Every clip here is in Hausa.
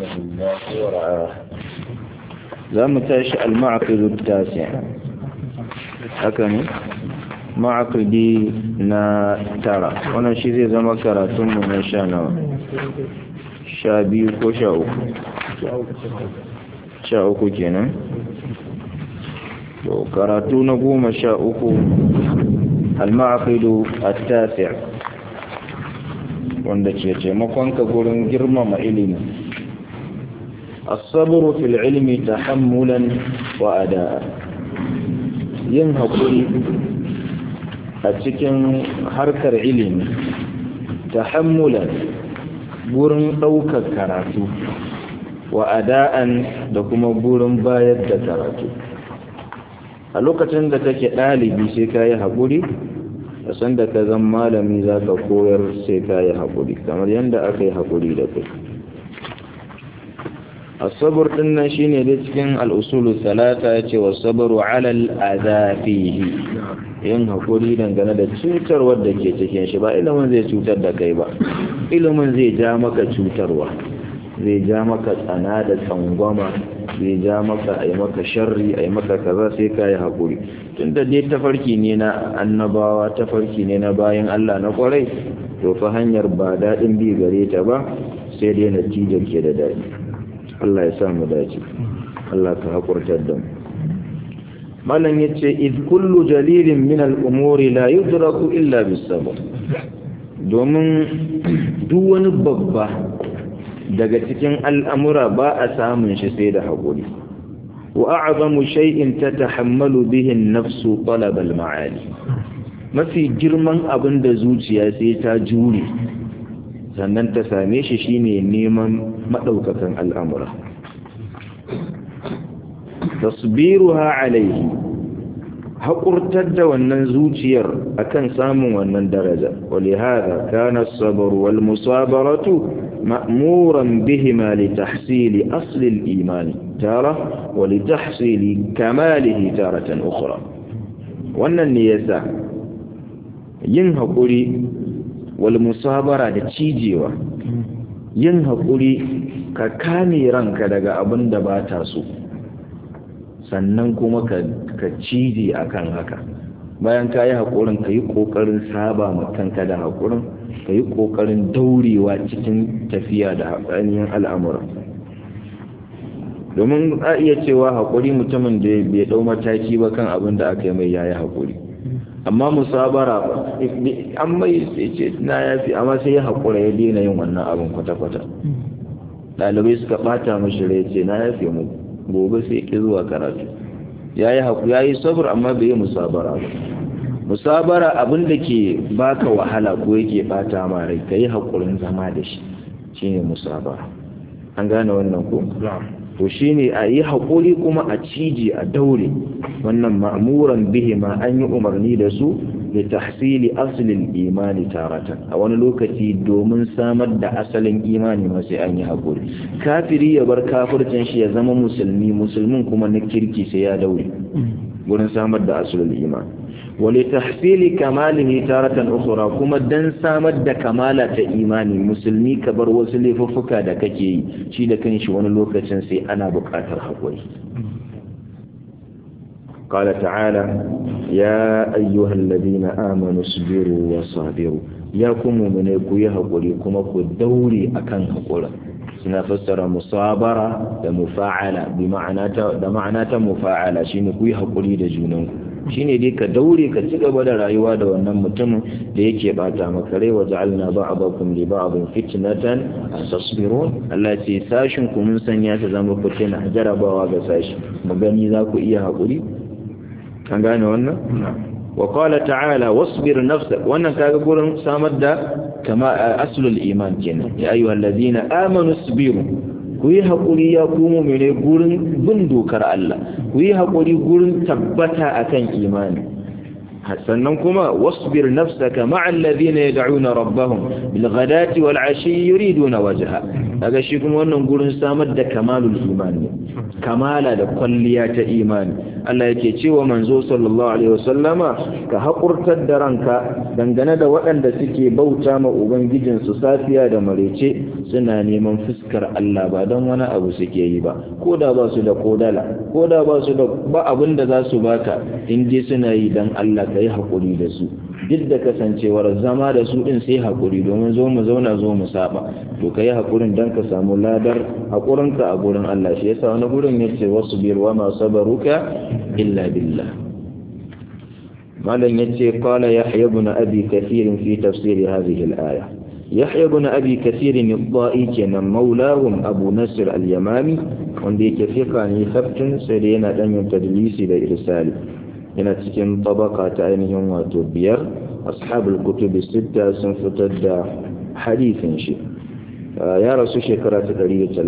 الله ورعاه za mu tashi al-ma'aqidu tasi haka ne ma'aqidi na tara wannan shi zai zama karatunmu na sha nawa sha biyu ko sha uku sha uku kenan to karatu na goma sha uku al-ma'aqidu at-tasi wanda ke taimakonka gurin girmama ilimi الصبر في العلم تحملا وأداء yin haƙuri a cikin harkar ilimi tahammulan gurin ɗaukar karatu wa ada'an da kuma gurin bayar da karatu a lokacin da kake ɗalibi sai ka yi haƙuri a sanda ka zan malami za ka koyar sai ka yi haƙuri kamar yadda aka yi haƙuri da kai الصبر din shine dai cikin al'usulu talata yace wa sabru ala al'adha fihi yin hakuri dangane da cutarwar da ke cikin shi ba ilimin zai cutar da kai ba ilimin zai ja maka cutarwa zai ja maka tsana da tsangwama zai ja maka ai maka sharri ai maka kaza sai ka yi hakuri tunda dai tafarki ne na annabawa tafarki ne na bayan Allah na kwarai to fa hanyar ba daɗin bi gare ta ba sai dai natijar ke da daɗi Allah ya sa mu dace Allah ka hakurtar da mu malam yace id kullu jalilin min al-umuri la yudraku illa bis sabr domin duk wani babba daga cikin al'amura ba a samun shi sai da haƙuri wa a'zamu shay'in tatahammalu bihi an-nafsu talab al-ma'ali mafi girman abin da zuciya sai ta jure sannan ta same shi shine neman madaukakan al'amura tasbiruha alaihi haƙurtar da wannan zuciyar akan samun wannan daraja ولهذا كان الصبر والمصابرة مأمورا بهما لتحصيل أصل الإيمان تارة ولتحصيل كماله تارة أخرى wannan ne yasa yin haƙuri wal musabara da cijewa yin haƙuri ka kame ranka daga abin da ba ta so sannan kuma ka cije akan haka bayan ka yi haƙurin ka yi ƙoƙarin saba ma kanka da haƙurin ka yi ƙoƙarin daurewa cikin tafiya da ainihin al'amura domin a iya cewa haƙuri mutumin da bai ɗau mataki ba kan abin da aka yi mai yayi haƙuri amma musabara ba an mai ce na yafi amma sai ya haƙura ya daina yin wannan abin kwata-kwata ɗalibai suka ɓata mashi rai ce na yafi mu gobe sai ki zuwa karatu ya yi haƙu ya yi sabur amma bai yi musabara ba musabara abin da ke baka wahala ko yake ɓata ma rai ka yi haƙurin zama da shi shine musabara an gane wannan ko to shine a yi haƙuri kuma a ciji a daure wannan ma'muran bihi ma an yi umarni da su da tahsili asalin imani taratan a wani lokaci domin samar da asalin imani ma sai an yi haƙuri kafiri ya bar kafircin shi ya zama musulmi musulmin kuma na kirki sai ya daure gurin samar da asalin imani wale tahsili kamalihi taratan ukhra kuma dan samar da kamala ta imani musulmi ka bar wasu laifuffuka da kake yi shi da kanshi wani lokacin sai ana buƙatar haƙuri قال تعالى يا أيها الذين آمنوا اصبروا وصابروا يا كم من يكوي حقوري كما كدوري أكن حقورا سنفسر مصابرة مفاعلة بمعنى ده معنى مفاعلة شيء كوي حقوري ده جنونكم shine dai ka daure ka ci gaba da rayuwa da wannan mutumin da yake bata maka rai wa ja'alna ba'dakum li ba'din fitnatan tasbirun Allah ce sashin ku mun sanya ta zama fitina jarabawa ga sashi mu gani za ku iya haƙuri an gane wannan wa qala ta'ala wasbir nafsak wannan kaga gurin samar da kama aslul iman kenan ya ayyuhallazina amanu sabiru ku yi haƙuri ya kuma mene gurin bin dokar Allah ku yi haƙuri gurin tabbata akan imani sannan kuma wasbir nafsaka ma'a alladhina yad'una rabbahum bil ghadati wal 'ashi yuriduna wajha daga shi kuma wannan gurin samar da kamalul imani kamala da kwalliya ta imani Allah yake cewa manzo sallallahu alaihi wasallama ka haƙurtar da ranka dangane da waɗanda suke bauta ma ubangijin su safiya da marece suna neman fuskar Allah ba don wani abu suke yi ba ko da ba su da kodala ko da ba su da ba abin da za su baka in je suna yi dan Allah ka yi haƙuri da su duk da kasancewar zama da su din sai haƙuri domin zo mu zauna zo mu saba to ka yi haƙurin don ka samu ladar haƙurinka a gurin Allah shi yasa wani gurin ya ce wasu biyar wa masu sabaruka illa billah malam ya ce kala ya haya bin abi kathirin fi tafsiri hadhihi al-aya yahya bin abi kathirin al-da'i kenan maulahum abu nasir al-yamami wanda yake fika ne sabtin sai da yana dan yin tadlisi da irsali yana cikin tabaka ta ainihin wato biyar ashabul kutubi sitta sun fitar da hadithin shi ya rasu shekara ta 132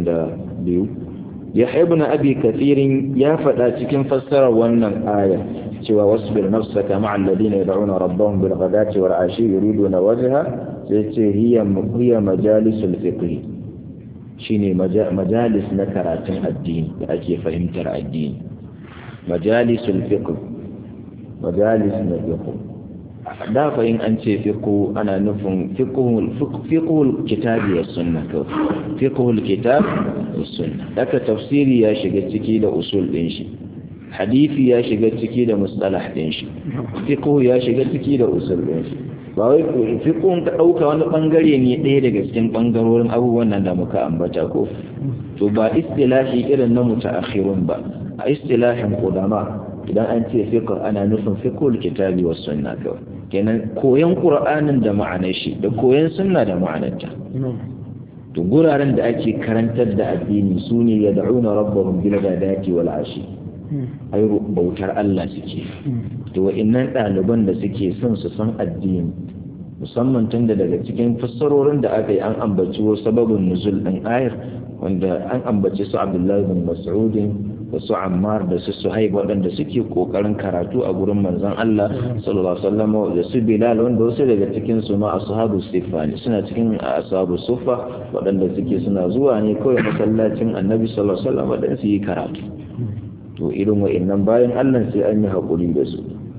yahya ibn abi kathirin ya faɗa cikin fassarar wannan aya cewa wasbir nafsaka ma'a alladhina yad'una rabbahum bil ghadati wal 'ashi yuriduna wajha sai ce hiya hiya majalisul fiqh shine majalis na karatun addini da ake fahimtar addini majalisul fiqh majalis na fiqh da fa in an ce fiqh ana nufin fiqhul fiqhul kitabi was sunna to fiqhul kitab was sunna daga tafsiri ya shiga ciki da usul din shi hadisi ya shiga ciki da mustalah din shi fiqh ya shiga ciki da usul din shi ba wai fiqhun ka dauka wani bangare ne ɗaya daga cikin bangarorin abubuwan nan da muka ambata ko to ba istilahi irin na mutaakhirun ba a istilahin qudama idan an ce fiqh ana nufin fiqhul kitabi was sunna kawai kenan koyan qur'anin da ma'anar shi da koyan sunna da ma'anarta to guraren da ake karantar da addini sune yad'una rabbahum bil ghadati wal ashi ai bautar Allah suke to wa'annan ɗaliban da suke son su san addini musamman tun da daga cikin fassarorin da aka yi an ambaci sababin nuzul ɗin ayar wanda an ambaci su abdullahi bin mas'udin da su ammar da su suhaib waɗanda suke ƙoƙarin karatu a gurin manzon Allah sallallahu alaihi wasallam da su bilal wanda wasu daga cikin su ma ashabu sifa ne suna cikin ashabu sufa waɗanda suke suna zuwa ne kawai masallacin annabi sallallahu alaihi wasallam waɗanda su yi karatu to irin wa'annan bayan Allah sai an yi haƙuri da su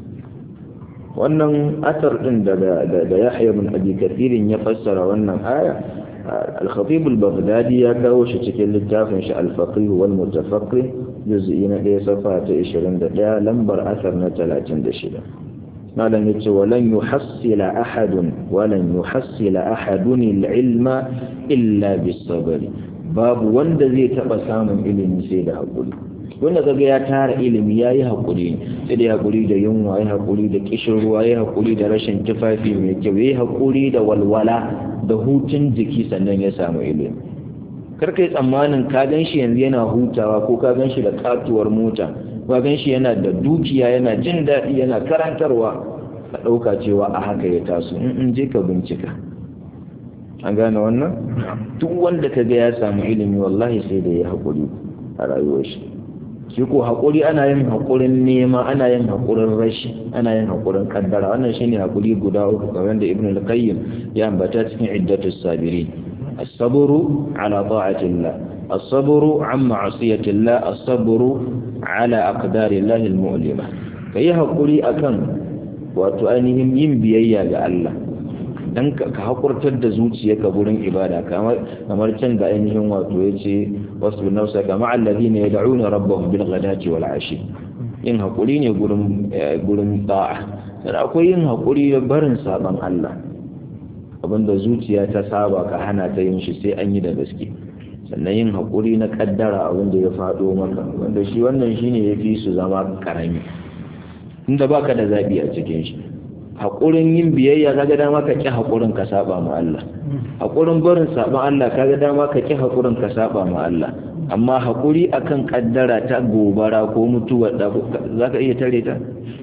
wannan atar din da da Yahya bin Abi Kathir ya fassara wannan aya al-Khatib al-Baghdadi ya kawo shi cikin littafin shi al-Faqih wal Mutafaqqih juz'i na 1 safa ta 21 lambar asar na 36 malam yace walan yuhassila ahadun walan yuhassila ahadun al-ilma illa bis-sabr babu wanda zai taba samun ilimi sai da haƙuri wanda kaga ya tara ilimi ya yi haƙuri sai da haƙuri da yunwa ya haƙuri da ƙishin ruwa ya haƙuri da rashin tufafi mai kyau ya haƙuri da walwala da hutun jiki sannan ya samu ilimi karka yi tsammanin ka gan shi yanzu yana hutawa ko ka gan shi da katuwar mota ka gan shi yana da dukiya yana jin daɗi yana karantarwa ka ɗauka cewa a haka ya taso in je ka bincika an gane wannan duk wanda ka ga ya samu ilimi wallahi sai da ya haƙuri a rayuwar shi shi ko haƙuri ana yin haƙurin nema ana yin haƙurin rashi ana yin haƙurin kaddara wannan shine haƙuri guda uku kamar da ibnu al-qayyim ya ambata cikin iddatus sabirin as-sabru ala ta'atillah as-sabru an ma'asiyatillah as-sabru ala aqdarillah al-mu'lima kai haƙuri akan wato ainihin yin biyayya ga Allah dan ka hakurtar da zuciyarka gurin ibada kamar kamar can da ainihin wato yace wasu nafsa kama alladhina yad'una rabbahum bil ghadati wal ashi yin hakuri ne gurin gurin da'a sai akwai yin hakuri da barin saban Allah abinda zuciya ta saba ka hana ta yin shi sai an yi da gaske sannan yin hakuri na kaddara abinda ya fado maka wanda shi wannan shine yafi su zama karami inda baka da zabi a cikin shi haƙurin yin biyayya kaga dama ka ƙi haƙurin ka saba ma Allah haƙurin barin saban Allah kaga dama ka ƙi haƙurin ka saba ma Allah amma haƙuri akan kaddara ta gobara ko mutuwa da zaka iya tare ta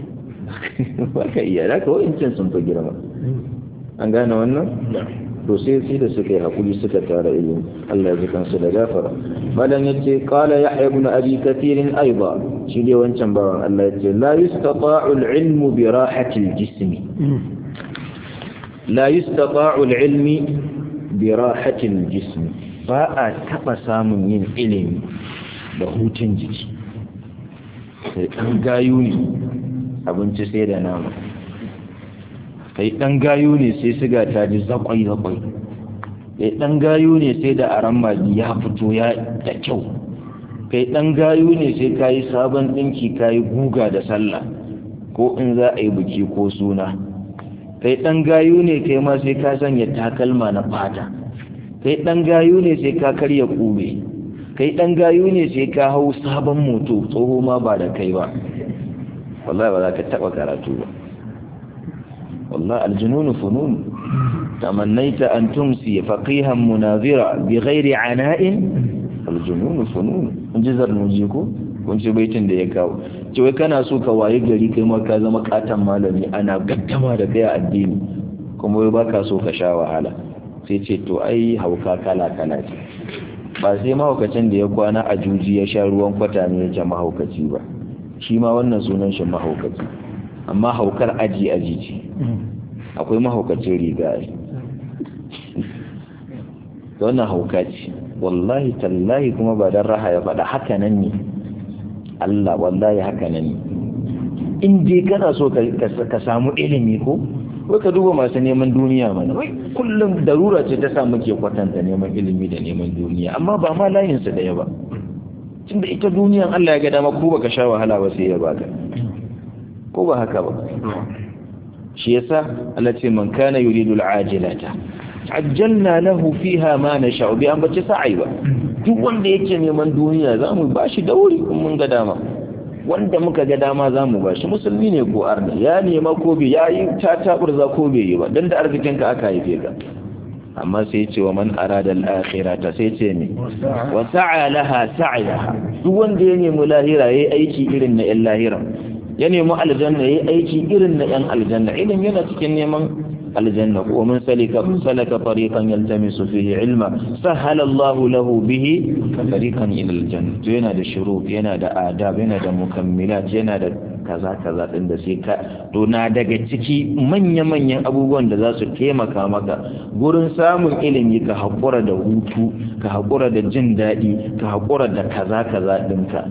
baka iya da ka wa'incin sun fi girma an gane wannan to sai sai da suka yi haƙuri suka tara ilimi Allah ya ji kansu da gafara malam yace qala yahya ibn abi kathir aiba shi dai wancan bawan Allah ya ce la yustata'u al-ilmu bi rahati al-jismi la yustata'u al-ilmi bi rahati al-jismi ba a taba samun yin ilimi da hutun jiki sai dan gayu ne abinci sai da nama kai dan gayu ne sai siga ta ji zakwai zakwai kai dan gayu ne sai da aran magi ya fito ya da kyau kai dan gayu ne sai kayi sabon dinki kayi guga da sallah ko in za a yi biki ko suna kai dan gayu ne kai ma sai ka sanya takalma na fata kai dan gayu ne sai ka karya kube kai dan gayu ne sai ka hau sabon moto tsoho ma ba da kai ba wallahi ba za ka taba karatu ba wallahi aljununu funun تمنيت أن تمسي فقيها مناظرا بغير عناء الجنون فنون جزر نجيكو kun ci baitin da ya kawo ce wai kana so ka waye gari kai ma ka zama katan malami ana gaddama da kai a addini kuma wai baka so ka sha wahala sai ce to ai hauka kala kala ce ba sai mahaukacin da ya kwana a juji ya sha ruwan kwata ne ya mahaukaci ba shi ma wannan sunan shi mahaukaci amma haukar aji aji ce akwai mahaukacin riga wannan hauka ce wallahi tallahi kuma ba don raha ya faɗa haka nan ne Allah wallahi haka nan ne in dai kana so ka samu ilimi ko wai ka duba masu neman duniya mana wai kullum darura ce ta sa muke kwatanta neman ilimi da neman duniya amma ba ma layinsa ɗaya ba tunda ita duniyan Allah ya ga dama ko baka sha wahala ba sai ya baka ko ba haka ba shi yasa Allah ce man kana yuridu al-ajilata ajjalna lahu fiha ma nasha'u bi an bace sa'i ba duk wanda yake neman duniya zamu bashi dauri in mun ga dama wanda muka ga dama zamu bashi musulmi ne ko arna ya nema ko bai yayi ta taburza ko bai yi ba dan da arzikin ka aka haife ka amma sai ce wa man arada al-akhirata sai ce ne wa sa'a laha sa'yaha duk wanda ya nemi lahira yayi aiki irin na yan lahira ya nemi aljanna yayi aiki irin na yan aljanna idan yana cikin neman الجنة ومن سلك سلك طريقا يلتمس فيه علما سهل الله له به طريقا إلى الجنة yana da shurut yana da adab yana da mukammilat yana da kaza kaza din da sai ka to na daga ciki manya manyan abubuwan da za su taimaka maka gurin samun ilimi ka haƙura da hutu ka haƙura da jin daɗi ka haƙura da kaza kaza ɗinka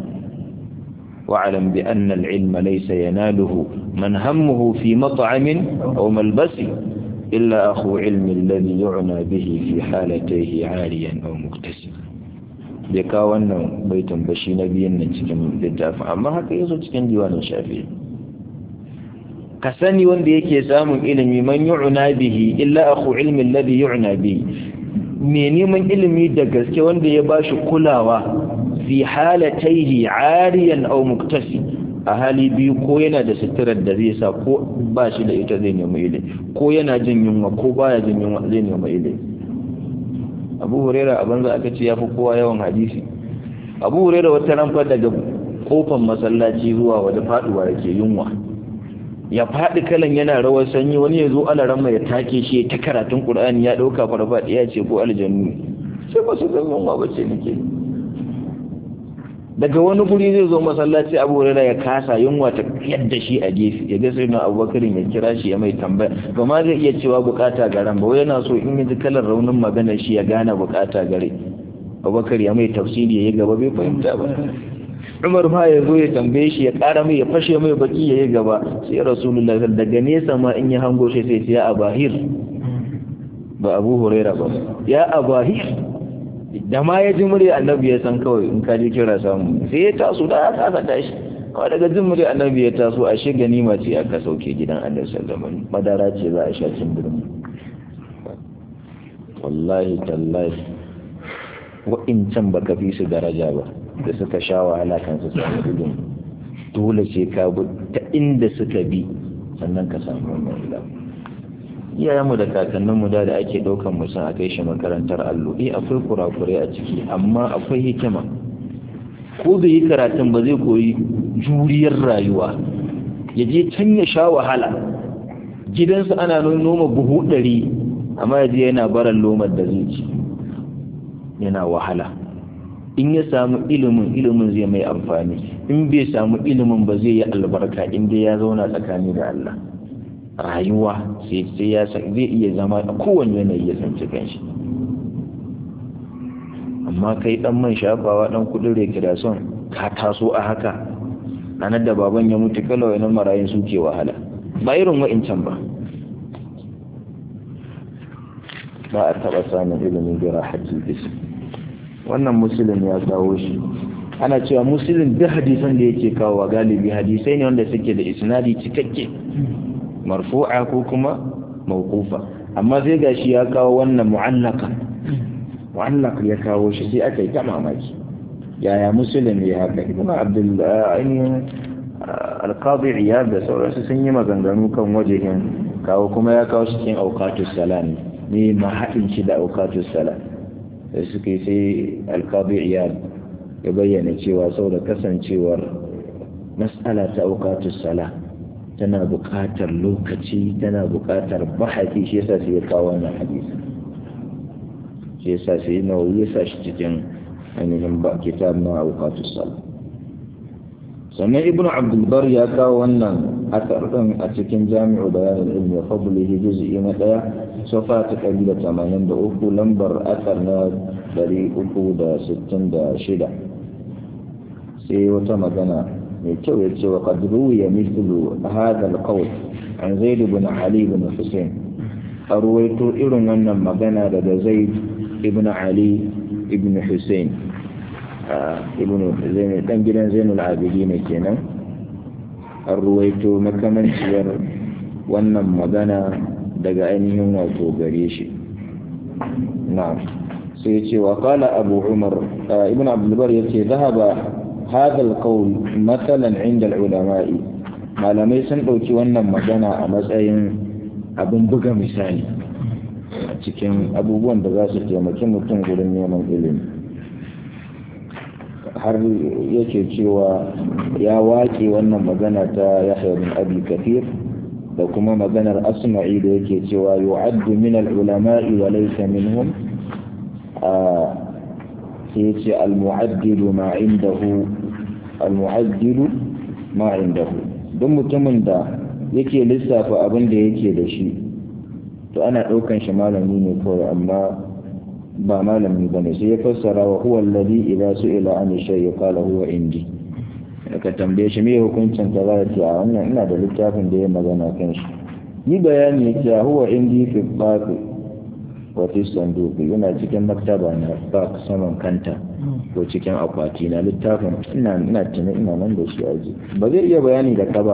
واعلم بأن العلم ليس يناله من همه في مطعم أو ملبس إلا أخو علم الذي يعنى به في حالتيه عاليا أو مكتسب bai kawo wannan baitin ba shi na biyan nan cikin littafin amma haka yazo cikin diwanin shafi ka sani wanda yake samun ilimi man yu'na bihi illa akhu ilmi alladhi yu'na bihi me neman ilimi da gaske wanda ya bashi kulawa fi halataihi ariyan aw muktasi a hali biyu ko yana da suturar da zai sa ko ba shi da ita zai nemi ilimi ko yana jin yunwa ko baya jin yunwa zai nemi ilimi abu huraira a banza aka ce ya fi kowa yawan hadisi abu huraira wata ranfa daga kofan masallaci zuwa waje faduwa yake yunwa ya faɗi kalan yana rawar sanyi wani ya zo alaran ya take shi ta karatun qur'ani ya ɗauka farfaɗi ya ce ko aljannu sai ba su zan yunwa ba ce nake daga wani guri zai zo masallaci abu hurairah ya kasa yunwa ta yadda shi a gefe ya ga sai na abubakar ya kira shi ya mai tambaya ba ma zai iya cewa bukata garan ba yana so in ji kalar raunin maganar shi ya gane bukata gare abubakar ya mai tafsiri ya yi gaba bai fahimta ba umar ma ya zo ya tambaye shi ya kara mai ya fashe mai baki ya yi gaba sai rasulullah daga nesa ma in ya hango shi sai ya abahir ba abu hurairah ba ya abahir da ma ya ji murya annabi ya san kawai in ka ji kira samu sai ya taso da aka aka tashi kawai daga jin murya annabi ya taso a shi ganima ce aka sauke gidan annabi sallallahu alaihi madara ce za a sha cin birni wallahi tallahi wa'incan baka fi su daraja ba da suka sha wahala kan su samu ilimi dole ce ka bi ta inda suka bi sannan ka samu wannan ilimi iyayenmu da kakanninmu da da ake ɗaukan mutum a kai shi makarantar allo eh akwai kurakurai a ciki amma akwai hikima ko da yi karatun ba zai koyi juriyar rayuwa ya je can ya sha wahala gidansu ana noma buhu ɗari amma ya je yana baran lomar da zai ci yana wahala in ya samu ilimin ilimin zai mai amfani in bai samu ilimin ba zai yi albarka in dai ya zauna tsakani da Allah rayuwa sai sai ya zai iya zama a kowane yanayi ya tsanci kanshi amma kai dan man shafawa dan kudin rekreation ka taso a haka ranar da baban ya mutu kala wani marayun suke wahala ba irin wa'incan ba ba a taɓa samun ilimin gira hajji bisa wannan musulun ya kawo shi ana cewa musulun duk hadisan da yake kawo galibi hadisai ne wanda suke da isnadi cikakke marfu'a ko kuma mawqufa amma sai gashi ya kawo wannan mu'allaka mu'allaq ya kawo shi sai aka yi ta mamaki yaya musulun ya haka ibn abdul ainihin alqadi iyad da sauransu sun yi maganganu kan wajehin kawo kuma ya kawo cikin auqatus salam ne ma haɗin shi da auqatus salam da suka yi sai alqadi iyad ya bayyana cewa saboda kasancewar mas'ala ta auqatus salam tana buƙatar lokaci tana buƙatar bahati shi yasa sai ya kawo wannan hadisi shi yasa sai nawawi ya sa shi cikin ainihin ba kitab na auqatus salam sannan ibn abdulbar ya kawo wannan asar din a cikin jami'u bayanin ilmi wa fadlihi juz'i na daya sofa ta kabila 83 lambar asar na 366 sai wata magana mai kyau ya ce wa qad ruwiya mithlu hadha al-qawl an zaid ibn ali ibn husayn arwaito irin wannan magana daga zaid ibn ali ibn husayn ibn zainul dan gidan zainul abidin kenan an ruwaito makamanciyar wannan magana daga ainihin wato gare shi na'am sai ce wa qala abu umar ibn abdul bar yace zahaba hadha alqawl mathalan inda ulama'i malamai sun dauki wannan magana a matsayin abin buga misali a cikin abubuwan da za su taimaki mutum gurin neman ilimi har yake cewa ya waƙe wannan magana ta yahya bin abi kafir da kuma maganar asma'i da yake cewa yu'addu min al-ulama'i wa laysa minhum sai yace al-mu'addidu ma indahu al-mu'addidu ma indahu duk mutumin da yake lissafa abin da yake da shi to ana ɗaukan shi malami ne kawai amma ba malami ba ne sai ya fassara wa huwa alladhi idza su'ila an shay'i qala huwa indi ka tambaye shi me hukuncin ka za ce a wannan ina da littafin da ya magana kan shi yi bayani ya ce huwa indi fi baqi wa fi sanduqi yana cikin maktaba na baq saman kanta ko cikin akwati na littafin ina ina tuna ina nan da shi aji ba zai iya bayani da ka ba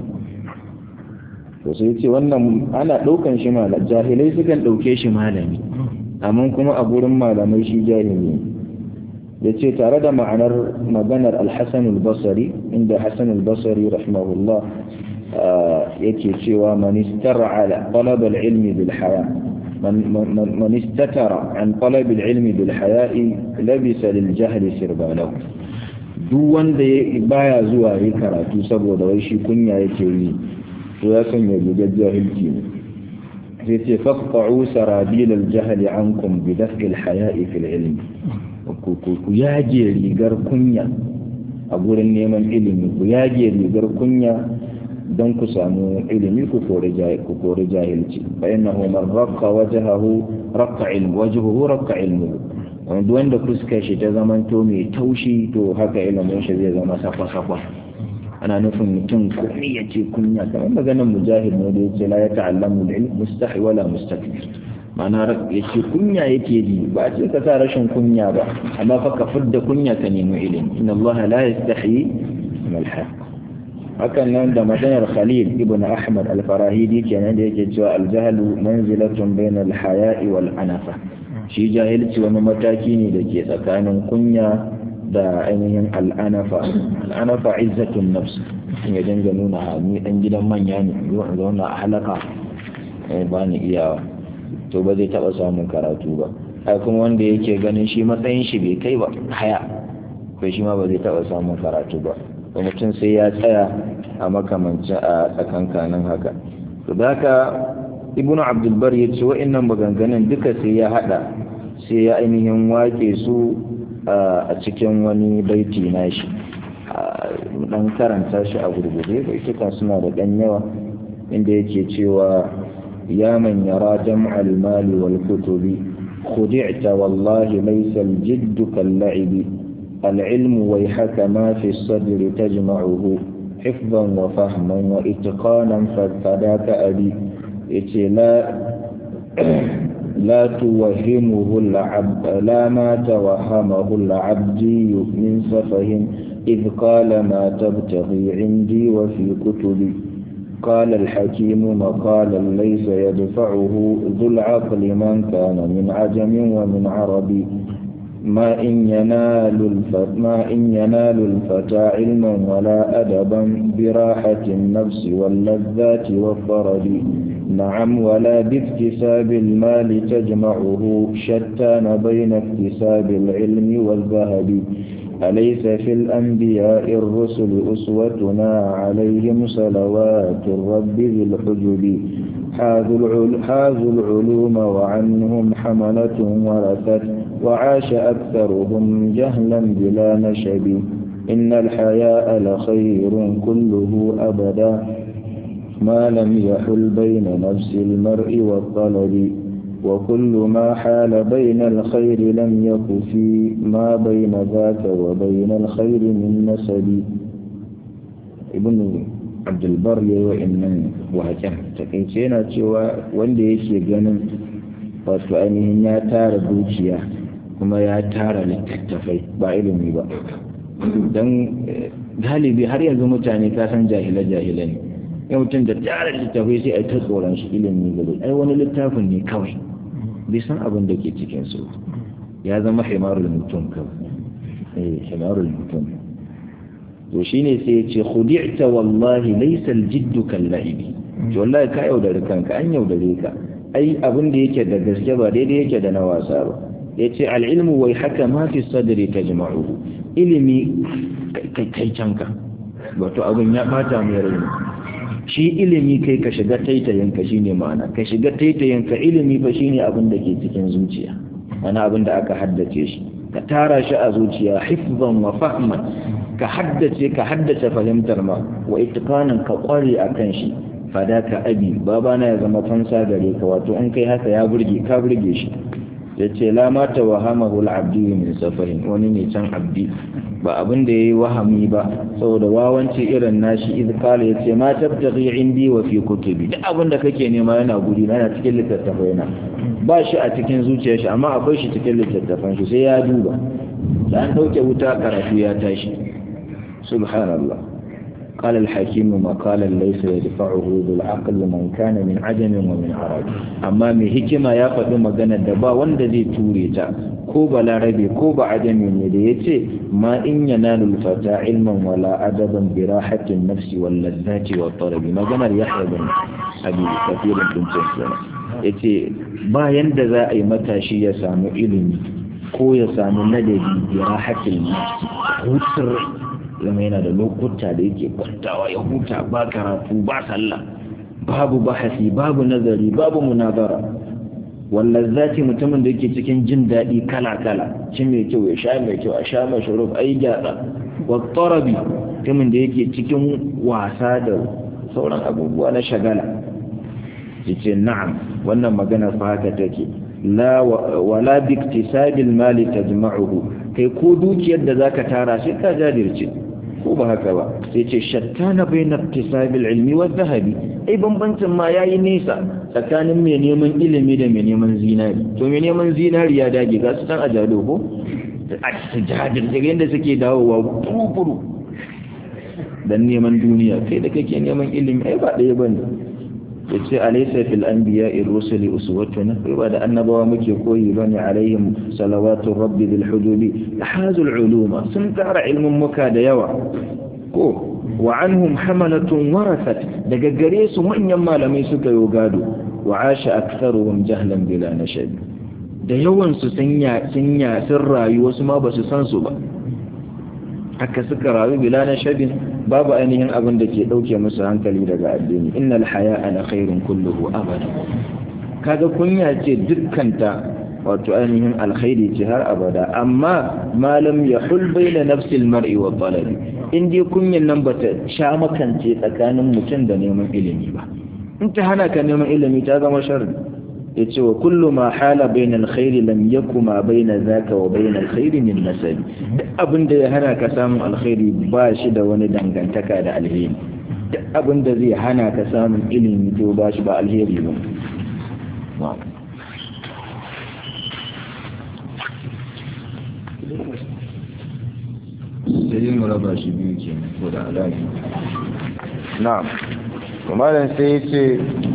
to sai ce wannan ana daukan shi malam jahilai sukan dauke shi malami amma kuma a gurin malamai shi jahili ya ce tare da ma'anar maganar alhassan al-basari inda hassan al-basari rahimahullah yake cewa manistar'a talab al-ilmi bil haya man istatara an talab al-ilmi bil haya'i labisa lil jahli sirbalahu duk wanda baya zuwa yi karatu saboda wai shi kunya yake yi to ya sanya rigar jahilci ne sai ce faqta'u sarabil al-jahl ankum bi daf'i al-haya'i fil ilm ku ku yage rigar kunya a gurin neman ilimi ku yage rigar kunya don ku samu ilimi ku kore ku kore jahilci fa innahu man raqqa wajhahu raqqa ilmu wajhuhu raqqa ilmuhu wanda wanda fuskar shi ta zamanto mai taushi to haka ilimin shi zai zama sakwa-sakwa ana nufin mutum komai ya ce kunya kamar maganar mujahid ne da yake la ya ta'allamu ilm mustahi wala mustakbir ma'ana ya ce kunya yake ji ba a ce ka sa rashin kunya ba amma fa ka fidda kunya ka nemi ilimi inna Allah la yastahi min al-haq hakan nan da maganar Khalil ibn Ahmad al-Farahidi kenan da yake cewa al-jahlu manzilatun bayna al-haya'i wal anafa shi jahilci wani mataki ne da ke tsakanin kunya da ainihin al'anafa al'anafa izzatun nafs in ya dinga nuna ni dan gidan manya ne zuwa zauna a halaka ba ni iyawa to ba zai taba samun karatu ba ai kuma wanda yake ganin shi matsayin shi bai kai ba haya bai shi ma ba zai taba samun karatu ba to mutum sai ya tsaya a makamancin a tsakankanin haka to da haka ibnu abdul bar ya ce wa'annan maganganun duka sai ya hada sai ya ainihin wake su a cikin wani baiti nashi dan karanta shi a gurgurde baituka suna da dan yawa inda yake cewa ya man yara jam'al mali wal kutubi khudi'ta wallahi laysa al jidd kal la'ibi al ilm wayhaka ma fi as-sadr tajma'uhu hifdhan wa fahman wa itqanan fadaka abi yace la لا توهمه العبد لا ما توهمه العبدي من سفه إذ قال ما تبتغي عندي وفي كتبي قال الحكيم مقالا ليس يدفعه ذو العقل من كان من عجم ومن عربي ما إن ينال الفتى ما إن ينال الفتى علما ولا أدبا براحة النفس واللذات والطرب نعم ولا باكتساب المال تجمعه شتان بين اكتساب العلم والذهب أليس في الأنبياء الرسل أسوتنا عليهم صلوات الرب ذي الحجب حاذوا العلوم وعنهم حملة ورثت وعاش أكثرهم جهلا بلا نشب إن الحياء لخير كله أبدا ما لم يحل بين نفس المرء والطلب وكل ما حال بين الخير لم يك في ما بين ذاك وبين الخير من نسب ابن عبد البر وإن وهكذا takaice yana cewa wanda yake ganin wato ainihin ya tara dukiya kuma ya tara littattafai ba ilimi ba don galibi har yanzu mutane ka san jahila-jahila ne yau mutum da tara littattafai sai a ta tsoron shi ilimi gaba ai wani littafin ne kawai bai san abin da ke cikin su ya zama himarul mutum kawai eh himarul mutum to shine sai ya ce khudi'ta wallahi laysa al-jidd kal-la'ibi to wallahi ka yaudare kanka an yaudare ka ai abin da yake da gaske ba daidai yake da na wasa ba yace al-ilmu wai haka ma fi sadri tajma'uhu ilimi kai canka wato abin ya bata mai rai shi ilimi kai ka shiga taitayinka shine ma'ana ka shiga taitayinka ilimi fa shine abin da ke cikin zuciya ana abin da aka haddace shi ka tara shi a zuciya hifzan wa fahman ka haddace ka haddace fahimtar ma wa itqanan ka kware akan shi fadaka abi babana ya zama fansa gare ka wato in kai haka ya burge ka burge shi yace la ma tawahamahu al-abdi min safarin wani ne can abdi ba abin da yayi wahami ba saboda wawanci irin nashi idh qala yace ma tabtaghi indi wa fi kutubi duk abin da kake nema yana guri yana cikin littattafai na ba shi a cikin zuciyar shi amma akwai shi cikin littattafan shi sai ya duba da an dauke wuta karatu ya tashi subhanallah قال الحكيم مقالا ليس يدفعه ذو العقل من كان من عجم ومن عرب amma mai hikima ya faɗi magana da ba wanda zai ture ta ko ba larabe ko ba ajami ne da ya ce ma in yanalu fata ilman wala adaban bi rahatin nafsi wal ladzati wa tarabi maganar yahya bin abi kafirin tuncin sana yace ba yanda za a yi matashi ya samu ilimi ko ya samu ladabi bi rahatin nafsi hutar zama yana da lokuta da yake kwantawa ya huta ba karatu ba sallah babu bahasi babu nazari babu munazara wallan zati mutumin da yake cikin jin daɗi kala-kala shi mai kyau ya sha mai kyau a sha mai shuruf ai gyatsa wa tarabi mutumin da yake cikin wasa da sauran abubuwa na shagala yace na'am wannan magana fa haka take la wala bi iktisabil mali tajma'uhu kai ko dukiyar da zaka tara sai ka jajirce ko ba haka ba sai ce shattana bayna iktisabil ilmi wa dhahabi ai bambancin ma yayi nisa tsakanin mai neman ilimi da mai neman zinari to mai neman zinari ya dage ga su san ajalo ko a jajir daga yadda suke dawowa furu dan neman duniya kai da kake neman ilimi ai ba ɗaya bane yace alaysa fil anbiya'i rusuli uswatuna kai ba da annabawa muke koyi bane alaihim salawatu rabbi bil hudubi hazul uluma sun tara ilmin muka da yawa ko wa anhum hamalatun warasat daga gare su manyan malamai suka yo gado wa asha aktharuhum jahlan bila nashab da yawan su sun ya sun ya sun rayu wasu ma ba su san su ba haka suka rayu bila nashabin babu ainihin abin da ke ɗauke musu hankali daga addini innal haya ana khairun kulluhu abada kaga kunya ce dukkanta wato ainihin alkhairi ce har abada amma malam ya hulbai da nafsil mar'i wa talabi in dai kunyan nan bata sha makance tsakanin mutum da neman ilimi ba in ta hana ka neman ilimi ta zama sharri ya ce wa kullu ma hala bainal khairi lam yakuma baina zaka wa bainal khairi min nasabi duk abin da ya hana ka samun alkhairi ba shi da wani dangantaka da alheri duk abin da zai hana ka samun ilimi to ba shi ba alheri ba sai mu raba shi biyu ke ko da alaƙi na'am kuma sai ya ce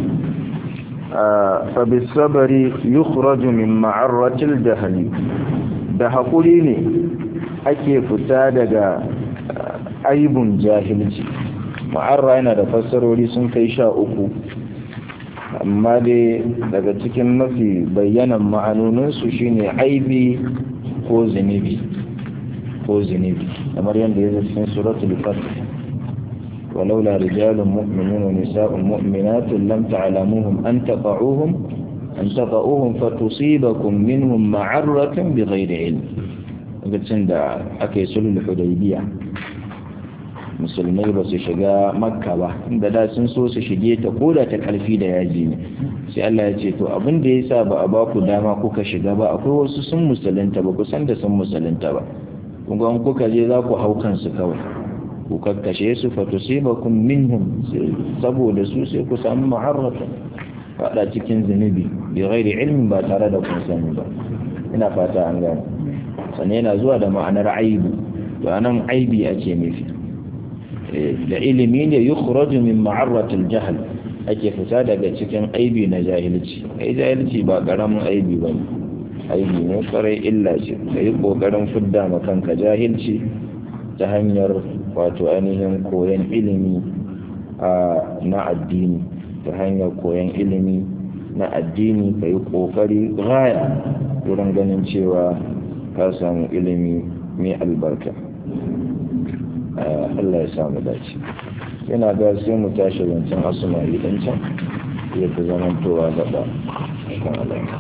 fabisabari yukhraju min ma'arratil jahali da haƙuri ne ake fita daga aibun jahilci ma'arra yana da fassarori sun kai sha uku amma dai daga cikin mafi bayyanan ma'anoninsu shine aibi ko zunubi ko zunubi kamar yadda ya zai cikin suratul fatih ولولا رجال مؤمنون ونساء مؤمنات لم تعلموهم أن تقعوهم أن تقعوهم فتصيبكم منهم معرة بغير علم قلت عند أكي سلو الحديبية musulmai ba su shiga makka ba inda da sun so su shige ta koda ta karfi da yaji ne sai Allah ya ce to abin da yasa ba a baku dama kuka shiga ba akwai wasu sun musulunta ba kusan da sun musulunta ba kuma kuka je za ku hau kansu kawai ku kakkashe su fatusibakum minhum saboda su sai ku samu ma'arrata fada cikin zunubi bi ghairi ilmin ba tare da kun sani ba ina fata an gane sannan yana zuwa da ma'anar aibu to anan aibi ake nufi da ilimi ne yukhraju min ma'arratil jahl ake fita daga cikin aibi na jahilci ai jahilci ba karamin aibi bane aibi ne kwarai illa ce kai kokarin fidda ma kanka jahilci ta hanyar wato ainihin koyon ilimi na addini ta hanyar koyon ilimi na addini ka yi ƙoƙari gaya wurin ganin cewa ka samu ilimi mai albarka Allah ya samu dace yana ga sai mu tashi zancen asuma idan can ya fi zamantowa gaba kan alaƙa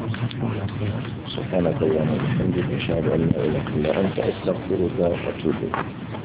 سبحانك اللهم وبحمدك اشهد ان لا اله الا انت استغفرك واتوب اليك